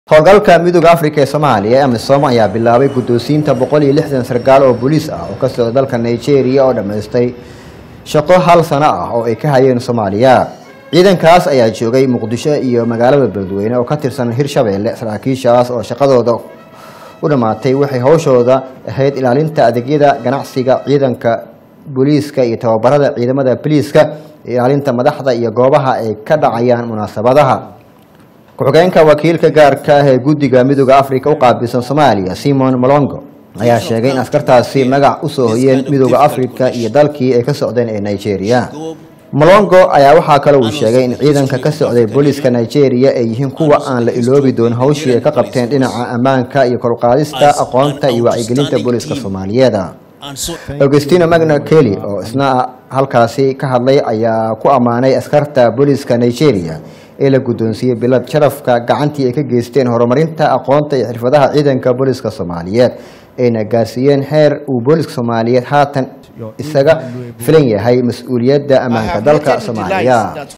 howlgalka midooda afrika ee soomaaliya ee amisom ayaa bilaabay guddoonsiinta boqol iyo lixdan sarkaal oo booliis ah oo ka socda dalka nigeria oo dhammaystay shaqo hal sano ah oo ay ka hayeen soomaaliya ciidankaas ayaa joogay muqdisho iyo magaalada beledweyne oo ka tirsan hirshabeelle saraakiishaas oo shaqadooda u dhammaatay waxay howshooda ahayd ilaalinta adeegyada ganacsiga ciidanka booliiska iyo tababarada ciidamada boliiska ilaalinta madaxda iyo goobaha ay ka dhacayaan munaasabadaha ku-xigeenka wakiilka gaarka ah ee guddiga midooda afrika u qaabilsan soomaaliya simon molongo ayaa sheegay in askartaasi magac usoo hoyeen midooda afrika iyo dalkii ay ka socdeen ee nigeria molongo ayaa waxaa kale uu sheegay in ciidanka ka socday booliiska nigeria ay yihiin kuwa aan la iloobi doonin hawshii ay ka qabteen dhinaca ammaanka iyo koruqaadista aqoonta iyo wacyigelinta booliiska soomaaliyeed augustino magna kelly oo isna halkaasi ka hadlay ayaa ku ammaanay askarta booliiska nigeria ee la guddoonsiiyey bilad sharafka gacantii ay ka geysteen horumarinta aqoonta iyo xirfadaha ciidanka booliiska soomaaliyeed ayna gaarsiiyeen heer uu booliiska soomaaliyeed haatan isaga filan yahay mas-uuliyadda ammaanka dalka soomaaliya